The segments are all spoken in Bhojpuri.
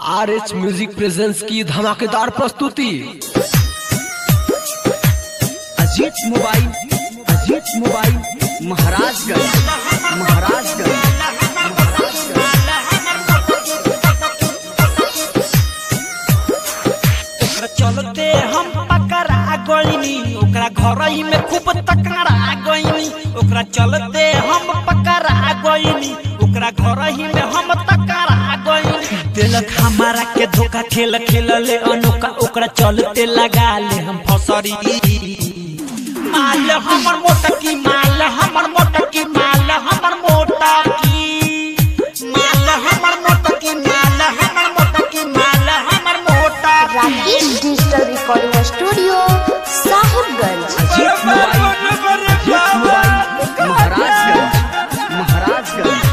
आर एच म्यूजिक प्रेजेंस की धमाकेदार प्रस्तुति अजीत मोबाइल अजीत मोबाइल महाराजगंज महाराजगंज ओकरा चलते हम पकड़ा गईनी ओकरा घर ही में खूब तकड़ा गईनी ओकरा चलते हम पकड़ा गईनी ओकरा घर ही में हम तकड़ा गईनी दिलक हमारा के धोखा खेल खेल ले अनोखा ओकरा चलते लगा ले हम फसरी माल हमर मोटा की माल हमर मोटा की माल हमर मोटा की माल हमर मोटा की माल हमर मोटा की माल हमर मोटा की Rakesh digital recording studio Sahibganj Ajit mobile Ajit mobile Maharajganj Maharajganj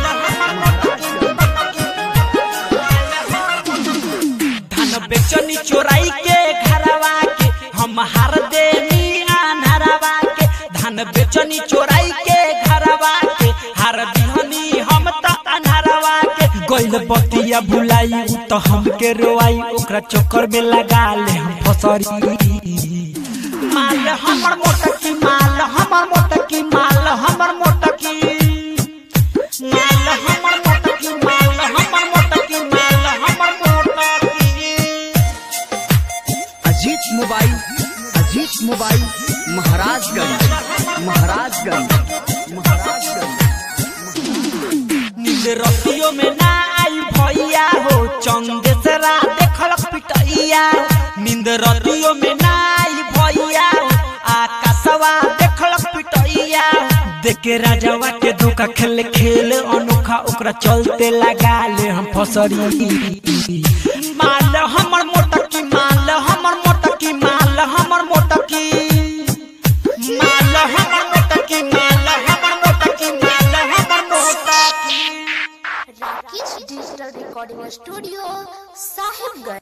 धन बेचनी चोराई के घरवा के हम हार देनी अनहरवा के धन बेचनी चोराई के घरवा के हार दिहनी हम त अनहरवा के गइल बतिया भुलाई उ तो हमके रोआई ओकरा चक्कर में लगा ले हम फसरी माल हमर मोटकी माल हमर मोटकी माल हमर मोटकी माल हमर मोटकी माल हमर मोटकी माल हमर मोटकी अजीत मोबाइल अजीत मोबाइल महाराजगंज महाराजगंज महाराजगंज नींद रतियों में ना आई भैया हो चंदेसरा देखलक पिटैया नींद रतियों में ना आई भैया हो आकाशवा देखलक पिटैया देखे राजावा के धोखा खेल खेल अनोखा ओकरा चलते लगा ले हम फसरी माल हमर मोटकी माल हमर मोटकी माल हमर मोटकी माल हमर मोटकी माल हमर मोटकी माल हमर मोटकी Rakesh digital recording studio Sahibganj